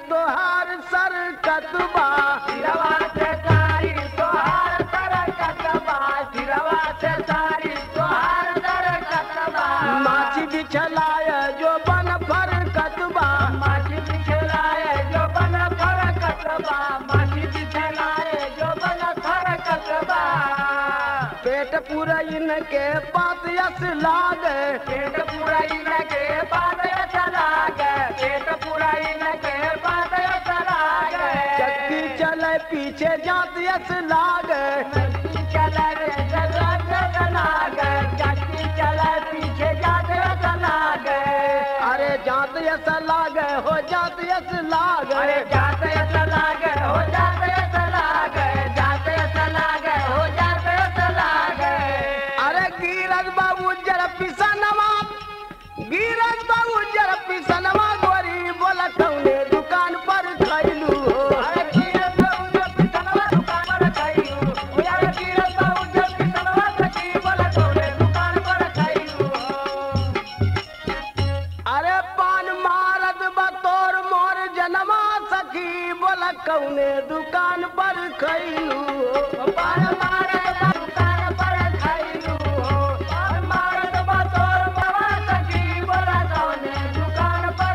तोहार सर कतबा सिरवा से सारी तोहार सर कतबा सिरवा से सारी तोहार सर कतबा माछी बिछलाय जो बन फर कतबा माछी बिछलाए जो बन फर कतबा माछी बिछलाए जो बन फर कतबा पेट पूरा इनके पात यस लागे पेट पूरा इनके बाद चला गए पेट पूरा इनके बाद चला गए चक्की चले पीछे जात यस लागे चक्की चला रे चला चला गए चक्की चला पीछे जाते चला गए अरे जात यस लागे हो जात यस लागे अरे जाते चला गए हो जाते चला गए जाते चला गए हो जाते चला गए अरे गिरज बाबू जरा पिसनवा गिरज बाबू जरा पिसनवा गोरी बोला कौने दुकान पर खैलू हो अरे कीरत बाबू जब पिसनवा दुकान पर खाइयो ओ यार कीरत बाबू जब पिसनवा सकी बोला तोरे दुकान पर खाइयो अरे पान मारत बतौर मोर जनमा सखी बोला कौने दुकान पर खैलू हो पान मारे दुकान पर खाइयो पान मारे बतौर बाबा सकी बोला तोरे दुकान पर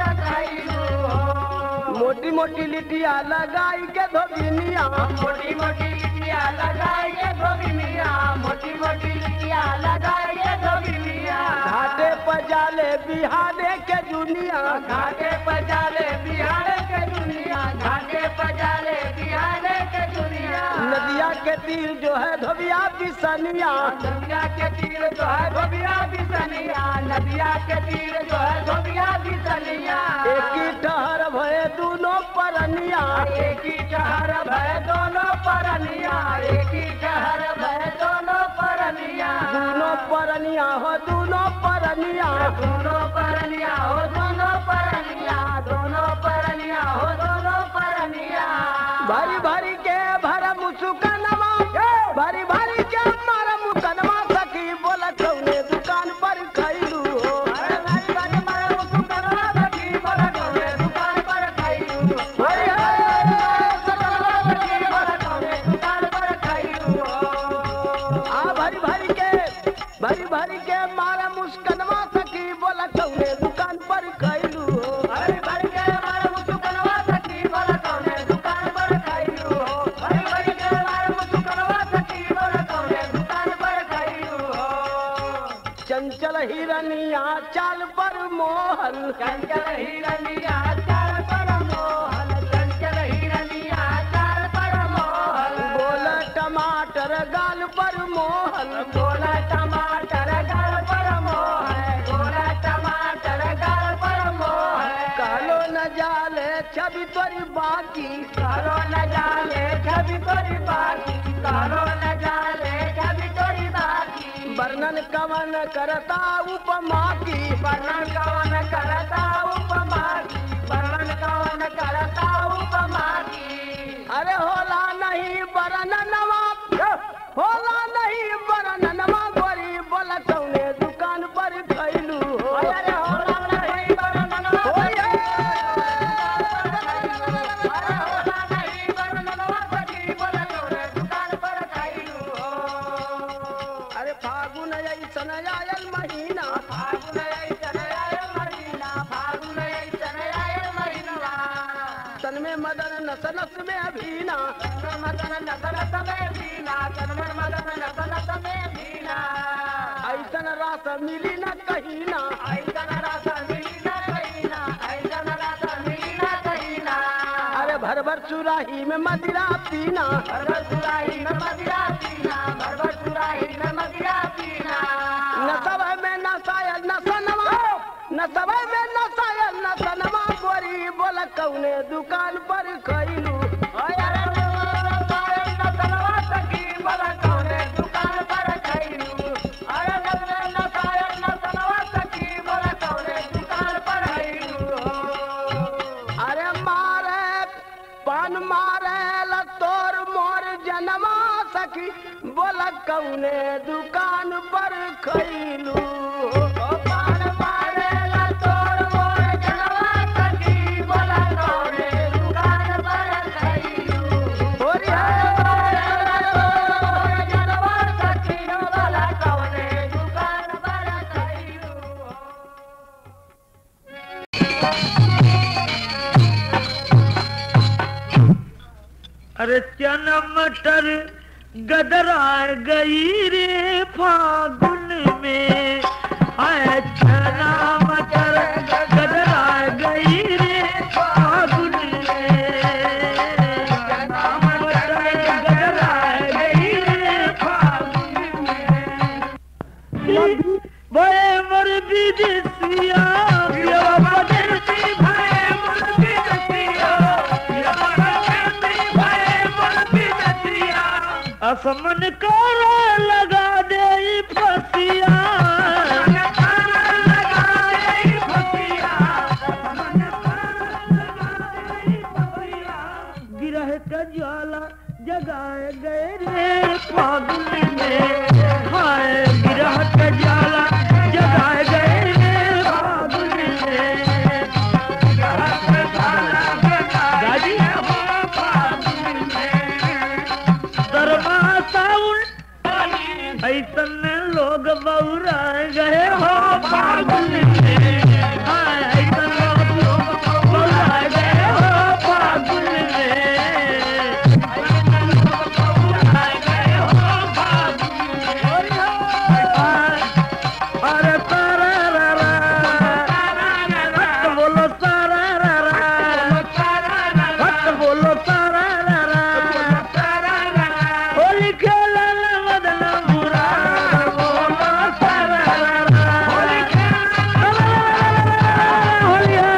खाइयो मोटी मोटी लिटिया लगाई के धोबिनिया मोटी मोटी लिटिया लगाइए धोबिनिया मोटी मोटी लिटिया लगाइए धोबिनिया घाटे पजाले बिहारे के जुनिया घाटे पजाले बिहार के दुनिया घाटे पजाले बिहार के दुनिया नदिया के तीर जो है धोबिया बिसनिया नदिया के तीर जो है धोबिया बिसनिया नदिया के तीर जो है धोबिया बिसनिया एक ही ठहर भय दोनों परनिया एक ही शहर भय दोनों परनिया एक ही शहर भय दोनों परनिया दोनों परनिया हो दोनों परनिया दोनों परनिया हो दोनों परनिया दोनों परनिया हो दोनों परनिया भरी भरी के भर मुसुकनवा भरी भरी के मार मुकनवा सखी बोला कौने दुकान पर खैलू हो अरे भाई भाई मारे उसको करवा सकी बोला कौने दुकान पर खाइयो हरि हरि करवा सकी बोला कौने दुकान पर खाइयो आ भरी भरी के भरी भरी के मारा मुस्कनवा सखी बोला कौने दुकान पर खैलू हो अरे भाई के मारे उसको करवा सकी बोला कौने दुकान पर खाइयो अरे भाई के मारे उसको करवा सकी बोला कौने दुकान पर खाइयो चंचल हिरनिया चाल पर मोहन चंचल हिरनिया चार पर मोहन चंचल हिरनिया चार पर मोहन बोला टमाटर गाल पर मोहन गोला टमाटर गाल पर मोहन गोला टमाटर गाल पर मोहन कालो न जाले छवि तोरी बाकी करो न जाले छवि तोरी बाकी करो न जाले छवि तोरी बाकी वर्णन कवन करता उपमा की वर्णन कवन करता उपमा की वर्णन कवन करता उपमा की अरे होला नहीं वर्णनवा होला नहीं वर्णनवा गोरी बोला कौने दुकान पर खैलू हो अरे होला नहीं वर्णन ओए! अरे होला नहीं वर्णनवा सखी बोला तोरे दुकान पर खाइलू अरे फागुन ऐसन आयल महीना फागुन ऐसन आयल महीना फागुन ऐसन आयल महीना तन में मदन नस नस में अभीना तन मदन नसन समय भीना तन में मदन नसन समय भीना ऐसन रास मिली न कहीं ना ऐसन रस मिली न कहीना ऐसन रस मिली न कहीना अरे भर भर सुराही में मदिरा पीना भरभर सुराही में मदिरा पीना भरभर सुराही में मदिरा पीना न सब में नसायल न सनवा न सब में नसायल न सनवा गोरी बोला कौने दुकान पर खैलू अरे सायल न सनवा सखी बोला कौने दुकान पर खैलू अरे न सायल न सनवा सखी बोला कौने दुकान पर खैलू अरे मारे पान मारे ल तोर मोर जनमा सखी बोला कौने दुकान पर खैलू ओ पान मारे ला तोर मोर जनवा सखी बोला कौने अरे चना मटर गदरा गई रे फागुन में आए चना मटर गदरा गई रे फागुन में चना मटर गदरा गई रे फागुन में भय मर विदेशिया प्यावा परदेसी भय मर विदेशिया प्यावा परदेसी भय मर विदेशिया असमन कर लगा दे ई फसिया गिरह का ज्वाला जगाए गए रे फागुन में हाय गिरह का ज्वाला जगाए गए रे फागुन में गाजी दरमा साउन ऐसन लोग बौरा गए हो फागुन में हाय ऐसन लोग बौरा गए हो फागुन में अरे तारा रा रा हट बोलो तारा रा रा हट बोलो तारा रा रा होली खेलन मदन बुरा बोलो तारा रा रा होलिया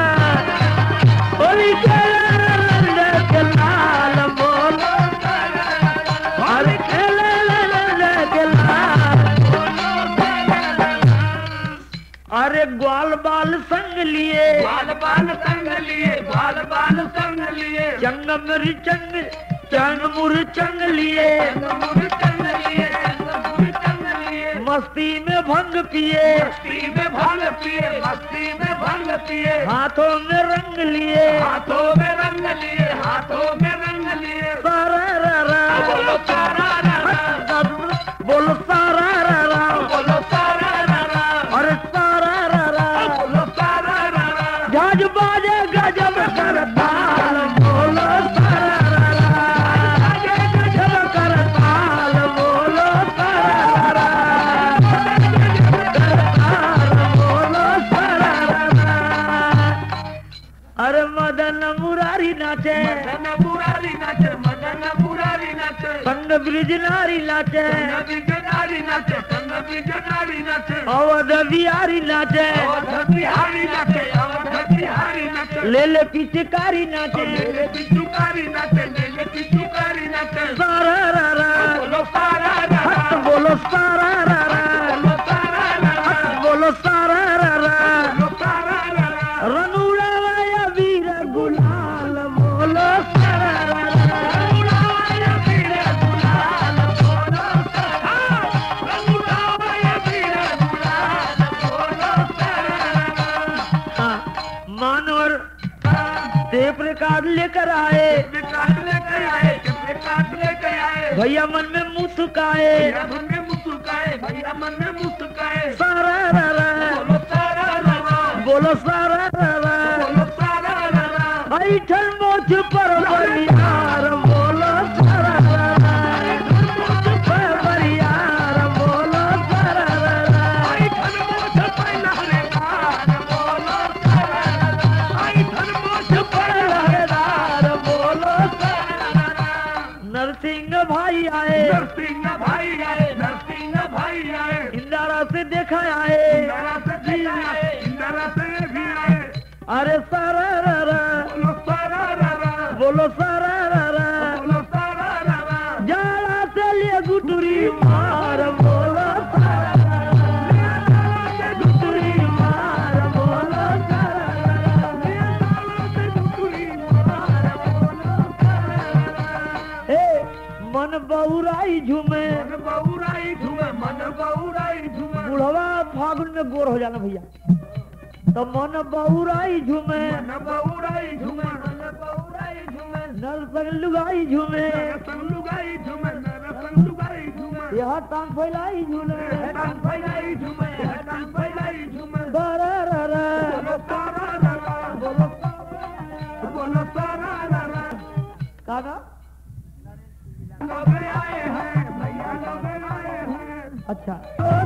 होली खेलन के लाल बोलो अरे खेलन के लाल अरे ग्वाल बाल संग लिए बाल बाल संग लिए बाल बाल संग लिए चंग मुर चंग चंग मुर चंग लिए चंगमुर चंग लिए चंगमुर चंग लिए मस्ती में भंग पिए मस्ती में भांग पिए मस्ती में भांग पिए हाथों में रंग लिए हाथों में रंग लिए हाथों में रंग लिए सारा रा रा बोलो सारा रा रा बोलो सारा रा रा बोलो सारा रा रा अरे सारा रा रा बोलो सारा रा रा झाज बाजे गजब कर ताल बोलो सारा रा रा गजब कर ताल बोलो सारा रा रा ताल बोलो सारा रा रा अरे मदन मुरारी नाचे मदन मुरारी नाचे मदन मुरारी नाचे संग ब्रिज नारी नाचे नबी जनारी नाचे नबी जनारी नाचे अवध बिहारी नाचे अवध बिहारी नाचे अवध बिहारी नाचे ले ले पिचकारी नाचे मेरे पिचुकारी नाचे मेरे पिचुकारी नाचे सारा रा रा बोलो सारा रा रा हट बोलो सारा रा रा बोलो सारा रा रा हट बोलो सारा रा रा बोलो सारा रा रा रनुड़ा वाया वीर गुलाल बोलो सारा रा रा रंगुलाया पीरे गुलाल बोलो सारा रंगुलाया पीरे गुलाल बोलो सारा रा हाँ, मानवर टेप रिकॉर्ड लेकर आए विकास लेकर आए विकास लेकर आए भैया मन में मुस्काए भैया मन में मुस्काए भैया मन में मुस्काए सारा रा रा बोलो सारा रा रा बोलो सारा रा रा बोलो सारा रा रा ऐठन मोछ पर बरियार बोलो सारा रा रा पर बरियार बोलो सारा रा रा आई धन मोछ पैना रे कार बोलो सारा रा रा आई धन मोछ पैना रे पहरेदार बोलो सारा रा रा नरसिंह भाई आए नरसिंह भाई आए नरसिंह भाई आए इंदारा से देखा आए इंदिरा से भी आए इंदिरा से भी आए अरे सारा रा रा बोलो सारा रा रा बोलो सारा रा रा बोलो सारा रा रा जाला से लिए गुटुरी मार बोलो सारा रा रा गुटुरी मार बोलो सारा रा रा हे मन बहुराई झूमे मन बहुराई झूमे मन बहुराई झूमे बुढ़वा फागुन में गोर हो जाना भैया तो मन बहुराई झूमे मन बहुराई झूमे मन बहुराई झूमे नल संग लुगाई झूमे नरसंग लुगाई झूमे नरसंग लुगाई झूमे यह टांग फैलाई झूले हेटान फैलाई झूमे हेटान फैलाई झूमे सारा रा रा बोलो सारा रा रा बोलो बोलो सारा रा रा काका अच्छा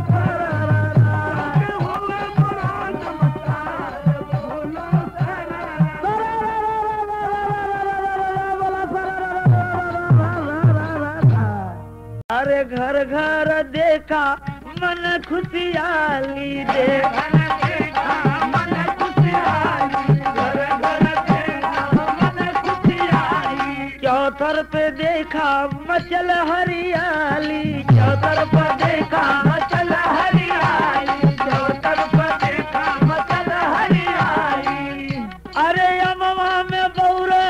अरे घर घर देखा मन खुशियाली देखा चौथर पे देखा मचल हरियाली चौथर पे देखा मचल हरियाली चौथर पे देखा मचल हरियाली अरे अमवा में बौरे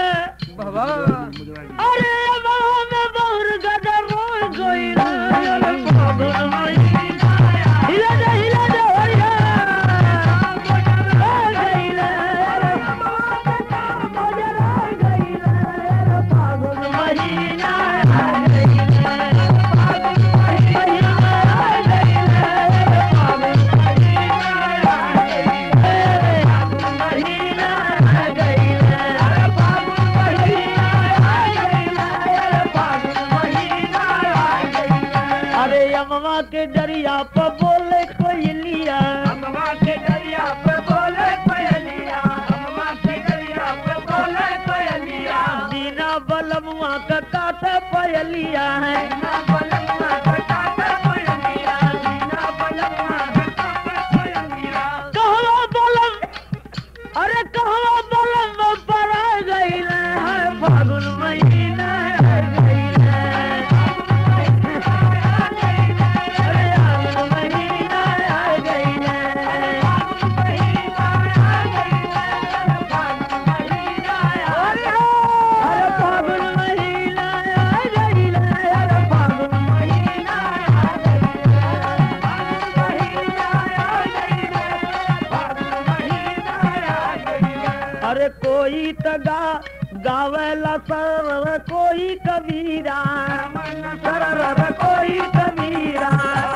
अरे अमवा में बौर गदर रो गई हिला दे हिला दे हरिया अरे अमवा के दरिया पर बोले कोई लिया दीना बलमुआ का काटे पयलिया है कहवा बलम अरे कहवा बलम पर आ गई है फागुन महीना आ गई अरे फागुन महीना आ गई अरे फागुन महीना आ गई अरे फागुन महीना आ गई अरे कोई तगा गावेला सर कोई कबीरा सरर कोई कबीरा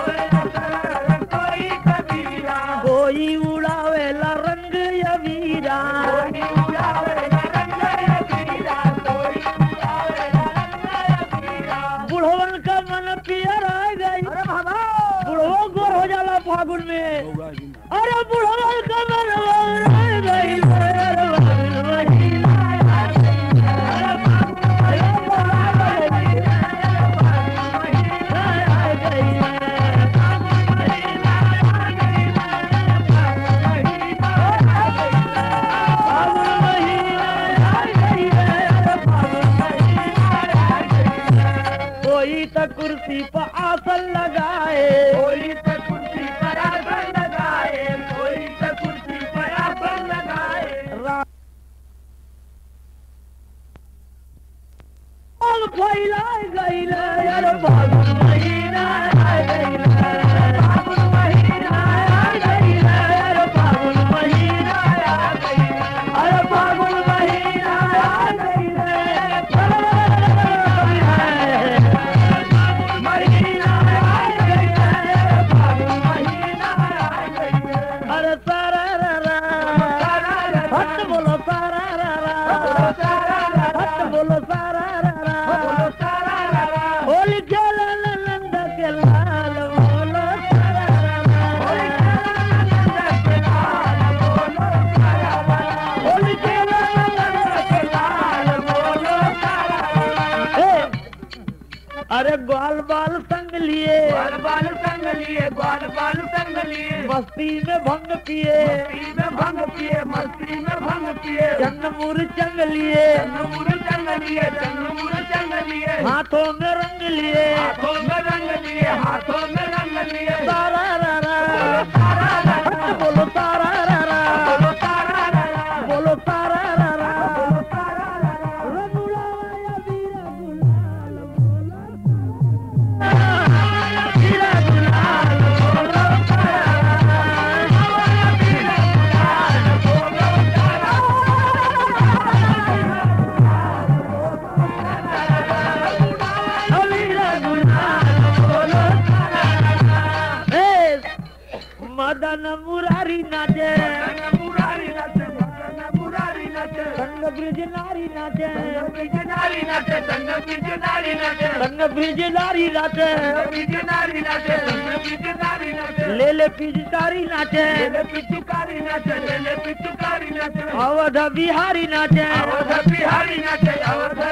कोई उड़ावेला रंग यवीरा बुढ़वन का मन पियर आ गई बुढ़वा गोर हो जाला फागुन में अरे बुढ़वा का मन और आ गई अरे फागुन महीना आ गई। अरे फागुन महीना आ गई। फागुन महीना आ गई। अरे फागुन महीना आ गई। कोई तो कुर्सी पर आसन लगाए राम फैला गई यार फागुन महीना आ गई फागुन महीना आ गई यार फागुन महीना आ गई अरे फागुन महीना आ गई अरे सारा रा रा हट बोलो सारा रा रा हट बोलो सारा रा रा होली खेला नंद के लाल बोलो सारा रा रा होली खेला नंद के लाल बोलो सारा अरे ग्वाल बाल संग लिए ग्वाल बाल संग लिए ग्वाल बाल संग लिए मस्ती में भंग पिए मस्ती में भंग पिए मस्ती में भंग पिए जन्मूर चंग लिए चंगमूर चंग लिए चंगमूर चंग लिए हाथों में रंग लिए हाथों में रंग लिए हाथों में रंग लिए सारा रा रा हट बोलो सारा रा रा बोलो तारा रा रा, बोलो सारा रा रा बोलो तारा रा रा। रघुराया वीरा गुलाल बोलो वीरा गुलाल बोलो वीरा गुलाल बोलो ए, मदन मुरारी नाचे मुरारी नाचे मदन मुरारी नाचे संग ब्रिज नारी नाचे बीच नारी नाचे संग बीच नारी नाचे संग ब्रिज नारी नाचे बीच नारी नाचे संग बीच नारी नाचे ले ले पिचकारी नाचे ले पिचुकारी नाचे ले पिचुकारी नाचे अवध बिहारी नाचे अवध बिहारी नाचे अवध